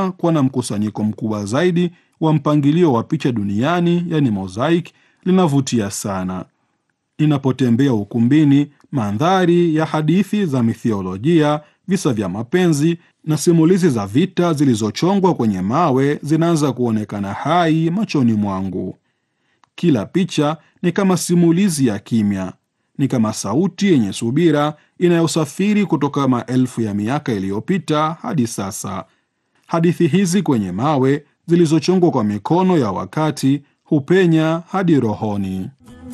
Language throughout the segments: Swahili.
dunia kuwa na mkusanyiko mkubwa zaidi wa mpangilio wa picha duniani, yani mosaic, linavutia sana. Ninapotembea ukumbini, mandhari ya hadithi za mithiolojia, visa vya mapenzi na simulizi za vita zilizochongwa kwenye mawe zinaanza kuonekana hai machoni mwangu. Kila picha ni kama simulizi ya kimya, ni kama sauti yenye subira inayosafiri kutoka maelfu ya miaka iliyopita hadi sasa. Hadithi hizi kwenye mawe zilizochongwa kwa mikono ya wakati hupenya hadi rohoni.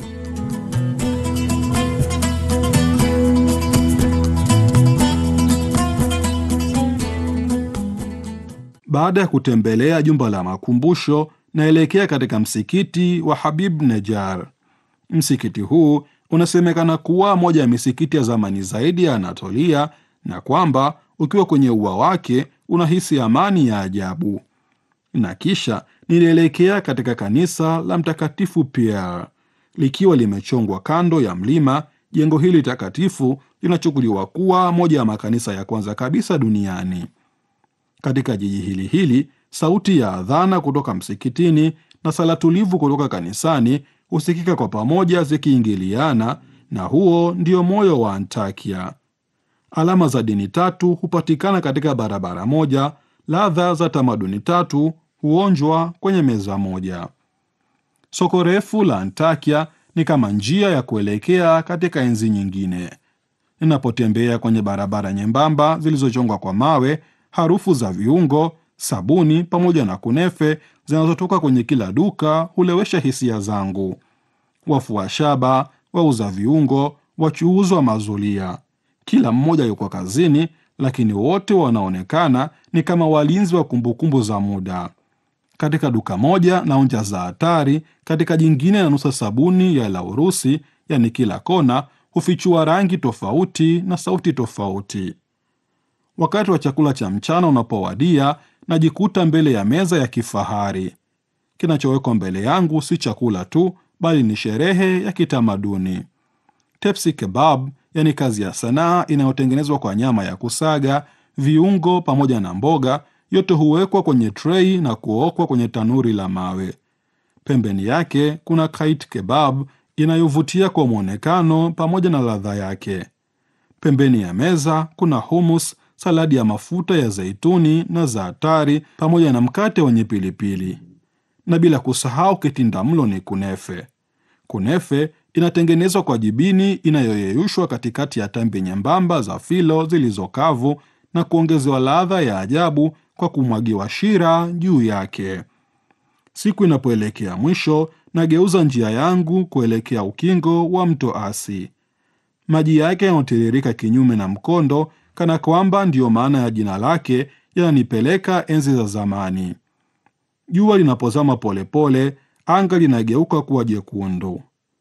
Baada ya kutembelea jumba la makumbusho, naelekea katika msikiti wa Habib Nejar. Msikiti huu unasemekana kuwa moja ya misikiti ya zamani zaidi ya Anatolia na kwamba ukiwa kwenye ua wake unahisi amani ya ajabu. Na kisha nilielekea katika kanisa la Mtakatifu Pierre likiwa limechongwa kando ya mlima. Jengo hili takatifu linachukuliwa kuwa moja ya makanisa ya kwanza kabisa duniani. Katika jiji hili hili, sauti ya adhana kutoka msikitini na sala tulivu kutoka kanisani husikika kwa pamoja zikiingiliana, na huo ndio moyo wa Antakia. Alama za dini tatu hupatikana katika barabara moja, ladha za tamaduni tatu huonjwa kwenye meza moja. Soko refu la Antakia ni kama njia ya kuelekea katika enzi nyingine. Ninapotembea kwenye barabara nyembamba zilizochongwa kwa mawe, harufu za viungo, sabuni pamoja na kunefe zinazotoka kwenye kila duka hulewesha hisia zangu. Wafua shaba, wauza viungo, wachuuzi wa mazulia, kila mmoja yuko kazini, lakini wote wanaonekana ni kama walinzi wa kumbukumbu za muda. Katika duka moja naonja za hatari, katika jingine nanusa sabuni ya Laurusi, yani kila kona hufichua rangi tofauti na sauti tofauti. Wakati wa chakula cha mchana unapowadia, najikuta mbele ya meza ya kifahari. Kinachowekwa mbele yangu si chakula tu, bali ni sherehe ya kitamaduni. Tepsi kebab, yani kazi ya sanaa inayotengenezwa kwa nyama ya kusaga, viungo pamoja na mboga, yote huwekwa kwenye trei na kuokwa kwenye tanuri la mawe. Pembeni yake kuna kait kebab inayovutia kwa mwonekano pamoja na ladha yake. Pembeni ya meza kuna humus, saladi ya mafuta ya zeituni na zaatari pamoja na mkate wenye pilipili, na bila kusahau kitinda mlo ni kunefe. Kunefe inatengenezwa kwa jibini inayoyeyushwa katikati ya tambi nyembamba za filo zilizokavu na kuongezewa ladha ya ajabu kwa kumwagiwa shira juu yake. Siku inapoelekea mwisho, nageuza njia yangu kuelekea ukingo wa mto Asi. Maji yake yanayotiririka kinyume na mkondo, kana kwamba ndiyo maana ya jina lake, yananipeleka enzi za zamani. Jua linapozama polepole, anga linageuka kuwa jekundu.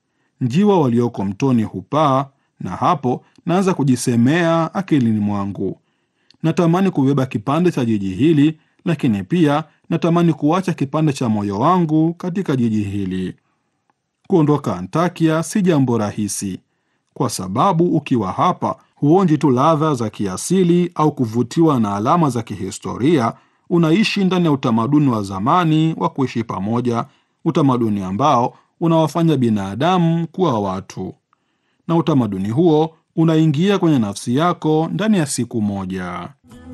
Njiwa walioko mtoni hupaa, na hapo naanza kujisemea akilini mwangu, natamani kubeba kipande cha jiji hili, lakini pia natamani kuacha kipande cha moyo wangu katika jiji hili. Kuondoka Antakia si jambo rahisi, kwa sababu ukiwa hapa huonji tu ladha za kiasili au kuvutiwa na alama za kihistoria. Unaishi ndani ya utamaduni wa zamani wa kuishi pamoja, utamaduni ambao unawafanya binadamu kuwa watu, na utamaduni huo unaingia kwenye nafsi yako ndani ya siku moja.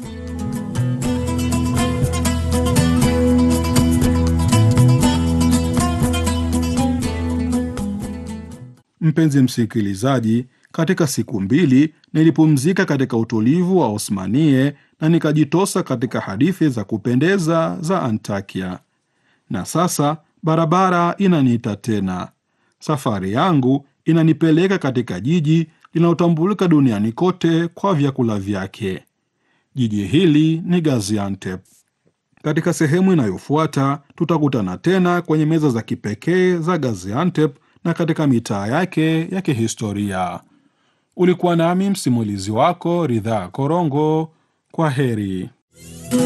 Mpenzi msikilizaji, katika siku mbili nilipumzika katika utulivu wa Osmanie na nikajitosa katika hadithi za kupendeza za Antakia, na sasa barabara inaniita tena. Safari yangu inanipeleka katika jiji linalotambulika duniani kote kwa vyakula vyake. Jiji hili ni Gaziantep. Katika sehemu inayofuata tutakutana tena kwenye meza za kipekee za Gaziantep na katika mitaa yake ya kihistoria. Ulikuwa nami msimulizi wako Ridhaa Korongo. Kwa heri.